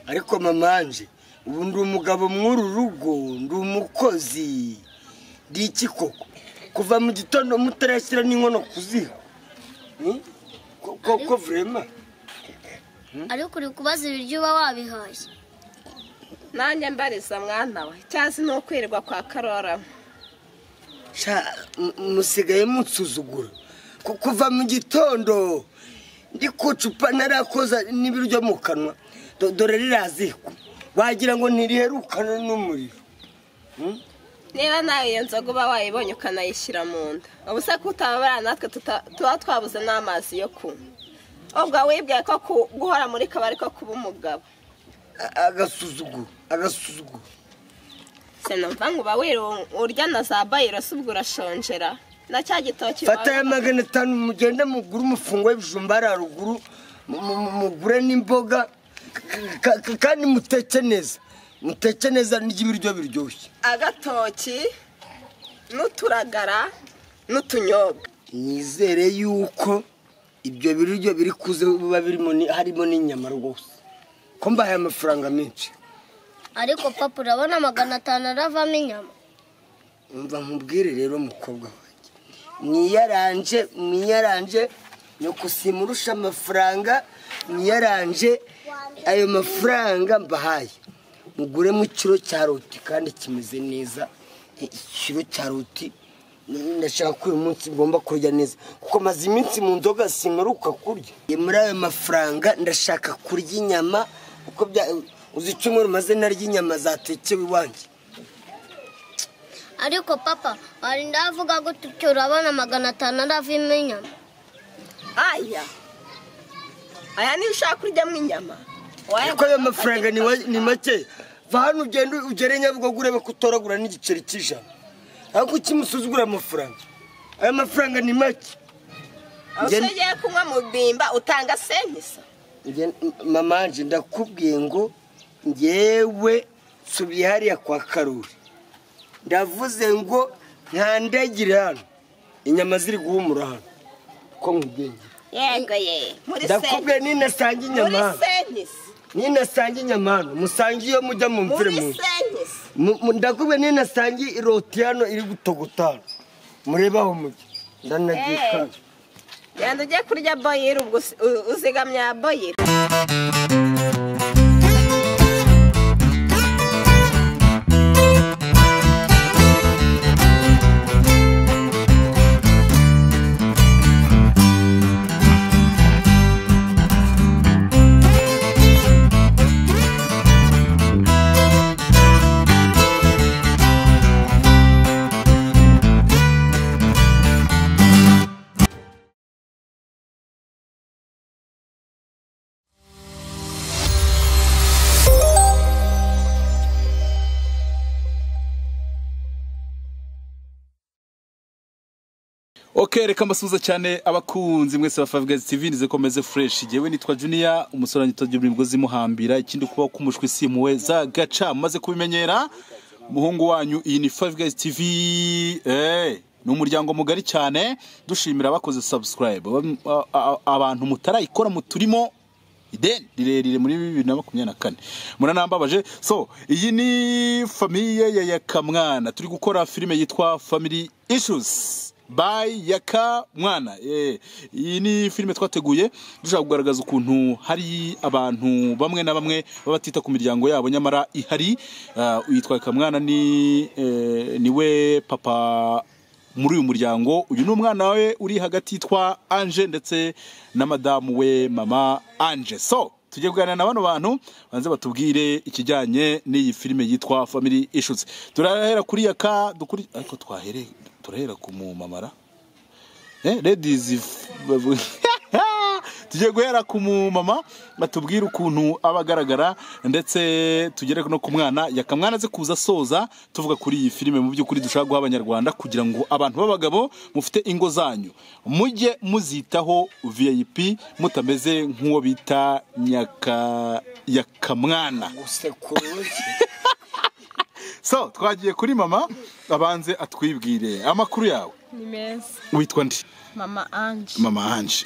ariko mamanje ubu ndi umugabo mw'uru rugo ndi umukozi ndi iki koko kuva mu gitondo mutarashyira n'inkono ku ziko koko vurema ariko uri kubaza ibiryo uba wabihashye nanjye mbariza mwana we cyangwa se ni ukwirirwa kwa karora Sha, mu- musigaye munsuzugura Ku- kuva mu gitondo ndi ku cupa narakoza n'ibiryo mu kanwa Do- dore riraziko wagira ngo ntiriherukana n'umuriro niba nawe iyo nzoga uba wayibonye ukanayishyira mu nda ubu se kutababara natwe tuta- tuba twabuze n'amazi yo kunywa ubwo wibwiye ko ku- guhora muri kabari ko kuba umugabo A- agasuzuguro agasuzuguro sinumva ngo uba wiru- urya na za bayiro se ubwo urashonjera na cya gitoki fata ya magana atanu mugenda mugure umufungo w'ibijumba hariya ruguru mu- mu- mu- mugure n'imboga Ka- ka- kandi muteke neza muteke neza n'ibiryo biryoshye agatoki n'uturagara n'utunyobwa nizere yuko ibyo biryo biri kuze biba birimo ni- harimo n'inyama rwose ko mbahaye amafaranga menshi ariko papa urabona magana atanu aravamo inyama umva nkubwire rero mukobwa wanjye mwiyaranje mwiyaranje nuko simurusha amafaranga mwiyaranje ayo mafaranga mbahaye muguremo ikiro cya roti kandi kimeze neza ikiro cya roti ndashaka ko uyu munsi ngomba kurya neza kuko maze iminsi mu nzoga simuruka kurya muri ayo mafaranga ndashaka kurya inyama uko bya uzi icyumweru maze narya inyama zatekewe iwanjye ariko papa warinda avuga gutyo urabona magana atanu aravamo inyama aya aya niyo ushaka kuryamo inyama Waya- ariko ayo mafaranga ni wa- ni make va hano ugende ugere nyabugogo urebe ko utoragura n'igiceri cy'ijana ariko kimusuzugura amafaranga ayo mafaranga ni make aho Njye- ugiye kunywa mu bimba utanga senkisa Njye- m- mamanje ndakubwiye ngo ngewe nsubiye hariya kwa karori ndavuze ngo ntandagire hano inyama ziri guhumura hano ko nkubwengera yego ye muri ndakubwiye senkisa ninasanga inyama muri hano senkisa ninasanga inyama hano musange iyo mujya mu mvire muri mu nzu senkisa Mu- mu- ndakubwiye ninasangiye iroti hano iri gutogotana murebe aho mujya ndanagiye Eh. kandi yanda ugiye kurya boyiro ubwo usi- u- uzigamya boyiro ok reka mbasuhuza cyane abakunzi mwese ba favugezi tv nizekomeze fureshi yewe nitwa juniya umusore wanjye utagira imigozi imuhambira ikindi kuba k'umushwi simuwe za gaca maze kubimenyera umuhungu wanyu iyi ni favugezi tv eh, ni umuryango mugari cyane dushimira abakoze subscribe Aba- a- a- abantu mutarayikora muturimo ideni rirerire muri bibiri na makumyabiri na kane muranambabaje so iyi ni famiye ya yakamwana turi gukora filime yitwa family issues by yakamwana Eh, iyi ni filime twateguye dushaka kugaragaza ukuntu hari abantu bamwe na bamwe baba batita ku miryango yabo nyamara ihari Ah, uyitwa yakamwana ni eh, niwe papa muri uyu muryango uyu ni umwana we uri hagati yitwa anje ndetse na madamu we mama anje so tujye kuganira na bano bantu banze batubwire ikijyanye n'iyi filime yitwa family issues turahera kuri yaka dukuri ariko twahere turahera ku mumamara eh ladies if- tujye guhera ku mumama batubwire ukuntu aba agaragara ndetse tugere no ku mwana yakamwana aze kuza asoza tuvuga kuri iyi filime mu by'ukuri dushaka guha abanyarwanda kugira ngo abantu b'abagabo mufite ingo zanyu mujye muzitaho vip mutameze nk'uwo bita nyaka yakamwana gusekuru so twagiye kuri mama abanze atwibwire amakuru yawe ni meza witwa ndi mama ange mama anje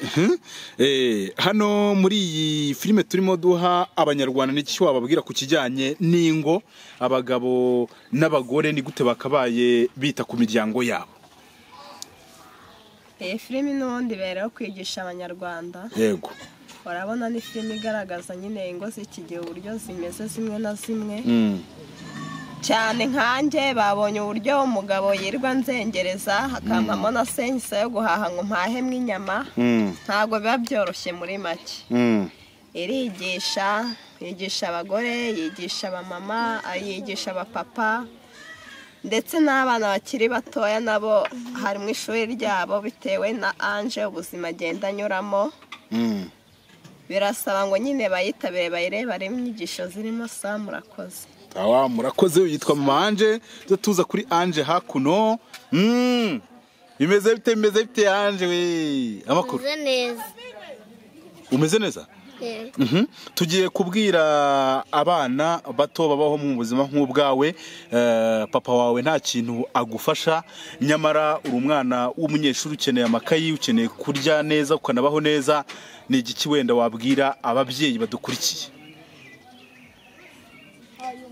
Eh, hano muri iyi filime turimo duha abanyarwanda n'iki wababwira ku kijyanye n'ingo abagabo n'abagore ni gute bakabaye bita ku miryango yabo iyi filimi n'ubundi ibereyeho kwigisha abanyarwanda yego urabona ni filime igaragaza nyine ingo z'iki gihe uburyo zimeze zimwe na zimwe Mm. cyane nkanjye babonye uburyo umugabo yirirwa nzengereza akampamo na senyisa yo guhaha ngo mpahemwe inyama Mm. ntabwo biba byoroshye muri make Mm. irigisha yigisha abagore yigisha abamama yigisha abapapa ndetse n'abana bakiri batoya nabo hari mu ishuri ryabo bitewe na anje ubuzima agenda anyuramo Mm. birasaba ngo nyine bayitabire bayirebe arebe inyigisho zirimo saa murakoze awa murakoze yitwa mama anje tujya tuza kuri anje hakuno Mm. bimeze bite bimeze bite anje we amakuru Meze neza. umeze neza Yego. Mhm. tugiye kubwira abana bato babaho mu buzima nk'ubwawe eh, papa wawe nta kintu agufasha nyamara uri umwana w'umunyeshuri ukeneye amakayi ukeneye kurya neza ukanabaho neza ni igiki wenda wabwira ababyeyi badukurikiye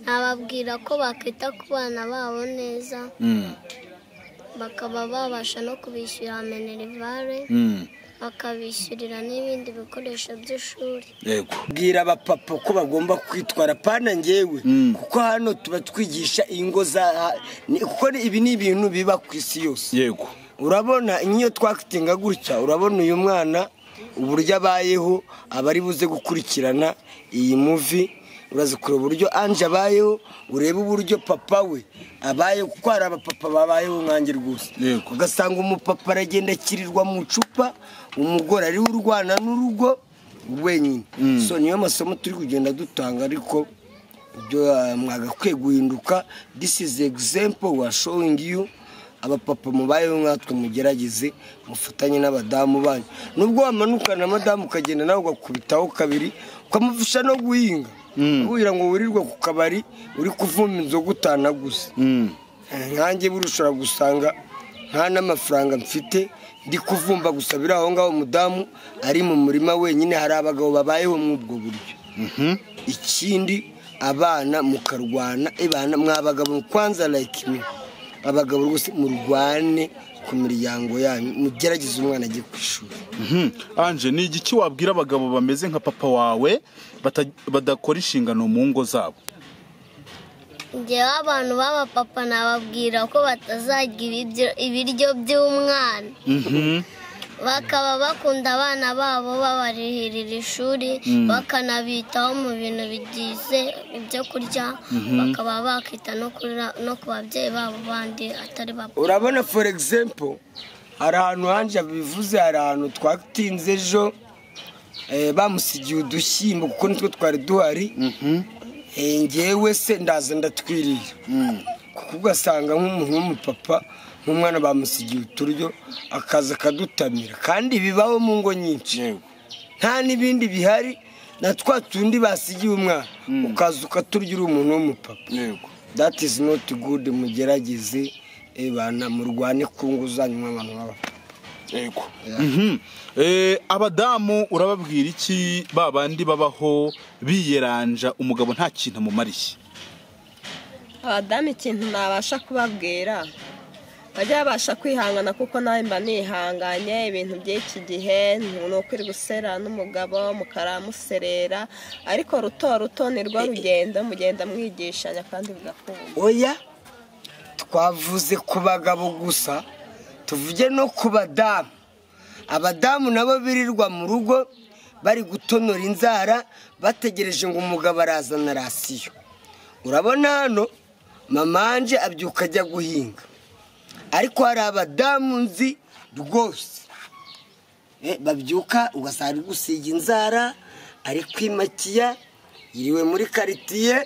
Nababwira ko bakita ku bana babo neza Mm, bakaba babasha no kubishyura minerivare mm, bakabishyurira n'ibindi bikoresho by'ishuri. yego bwira abapapa ko bagomba kwitwara pana ngewe Mm. kuko hano tuba twigisha ingo za ni- kuko ni- ibi ni ibintu biba ku isi yose yego urabona nk'iyo twakitinga gutya urabona uyu mwana uburyo abayeho aba ari buze gukurikirana iyi muvi uraza kureba uburyo anje abayeho urebe uburyo papa we abayeho kuko hari abapapa babayeho nkange rwose Yego. ugasanga umupapa aragenda akirirwa mu icupa umugore ariwe urwana n'urugo wenyine so niyo masomo turi kugenda dutanga ariko ibyo ah, mwagakwiye guhinduka this is example we are showing you abapapa mubayeho nkatwe mugerageze mufatanye n'abadamu banyu nubwo wamanukana na madamu ukagenda nawe ugakubitaho kabiri ukamufasha no guhinga kugira ngo wirirwe ku kabari uri kuvuma inzoga utanaguze Mm, nkange buriya ushobora gusanga nta n'amafaranga mfite ndi kuvumba gusa biri aho ngaho umudamu ari mu murima wenyine hari abagabo babayeho muri ubwo buryo ikindi abana mukarwana ibana mwa bagabo kwanza like me abagabo rwose murwane ku miryango yanyu mugerageze umwana ajye ku ishuri mhm. anje ni igiki wabwira abagabo bameze nka papa wawe bata- badakora inshingano mu ngo zabo Njyewe abantu b'abapapa nababwira ko batazarya ibiryo- ibiryo by'umwana Mhm. bakaba bakunda abana babo babarihirira ishuri bakanabitaho mu bintu bigize ibyo kurya bakaba bakita no kuri- no ku babyeyi babo bandi atari babo urabona for example hari ahantu hanje bivuze hari ahantu twatinze ejo eh, bamusigiye udushyimbo kuko nitwe twari duhari Eh, ngewe se ndaza ndatwirira kuko ugasanga nk'umuntu w'umupapa nk'umwana bamusigiye uturyo akaza akadutamira kandi bibaho mu ngo nyinshi nta n'ibindi bihari na twa tundi basigiye umwana ukaza ukaturya uri umuntu w'umupapa yego that is not good mugerageze eh, bana murwane ku ngo zanyu nk'abantu b'abapapa yego Mhm. Eh, abadamu urababwira iki ba bandi babaho biyeranja umugabo nta kintu amumariye abadamu ikintu nabasha kubabwira bajye babasha kwihangana kuko nawe mba nihanganye ibintu by'iki gihe ni ukwiri gusera n'umugabo mukaramuserera ariko ruto ruto ni rwo rugendo mugenda mwigishanya kandi mugakunda oya twavuze ku bagabo gusa tuvuge no ku badamu abadamu nabo birirwa mu rugo bari gutonora inzara bategereje ngo umugabo arazana rasiyo urabona hano mama anje abyuka ajya guhinga ariko hari abadamu nzi rwose Eh, babyuka ugasanga ari gusiga inzara ari kwimakiya yiriwe muri karitiye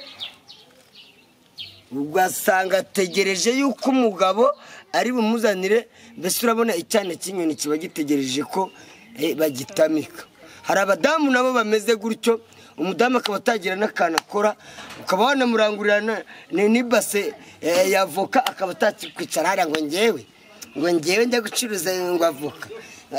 ugasanga ategereje yuko umugabo ari bumuzanire mbese urabona icyana cy'inyoni kiba gitegereje ko eh, bagitamika hari abadamu nabo bameze gutyo umudamu akaba atagira n'akantu akora ukaba wanamurangurira na- ni- n'ibase eh, ya avoka akaba atakikwicara hariya ngo ngewe ngo ngewe njya gucuruza ngo avoka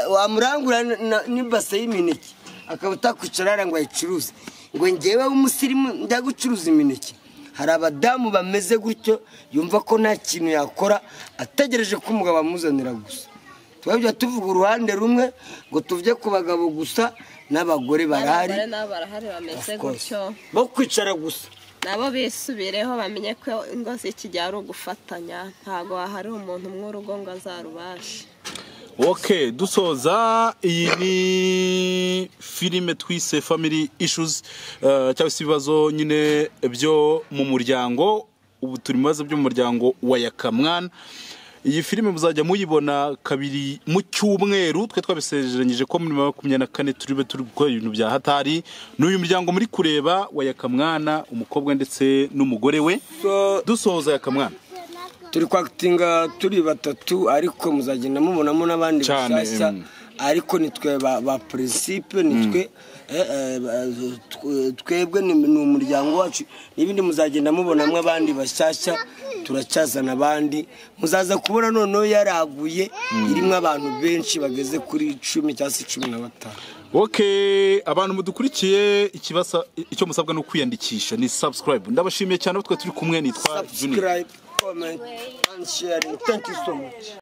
wamurangura na- n'ibase y'imineke akaba utakwicara hariya ngo ayicuruze ngo ngewe w'umusirimu njya gucuruza imineke hari abadamu bameze gutyo yumva ko nta kintu yakora ategereje ko umugabo amuzanira gusa twajya tuvuga uruhande rumwe ngo tuve ku bagabo gusa n'abagore barahari abagore nabo barahari bameze Of course. gutyo bo kwicara gusa nabo bisubireho bamenye ko ingo z'ikigihe ari ugufatanya ntabwo hari umuntu umwe urugo ngo azarubashe ok dusoza iyi ni filime twise family issues eh, cyangwa se ibibazo nyine byo mu muryango ubu turi mu bibazo byo mu muryango wa yakamwana iyi filime muzajya muyibona kabiri mu cyumweru twe twabisezeranyije ko muri makumyabiri na kane turi bube turi gukora ibintu bya hatari ni uyu muryango muri kureba wa yakamwana umukobwa ndetse n'umugore we So- dusoza yakamwana turi kwakitinga turi batatu ariko muzagenda mubonamo n'abandi Cyane, bashyashya mm. ariko nitwe ba, ba principe nitwe eh, eh, ba- tw- twebwe ni ni umuryango wacu n'ibindi muzagenda mubonamo abandi bashyashya turacyazana abandi muzaza kubona noneho yaraguye irimo abantu benshi bageze kuri cumi cyangwa se cumi na batanu ok abantu mudukurikiye ikibasa icyo musabwa ni ukwiyandikisha ni subscribe ndabashimiye cyane aho twe turi kumwe nitwa juniya subscribe comment and sharing thank you so much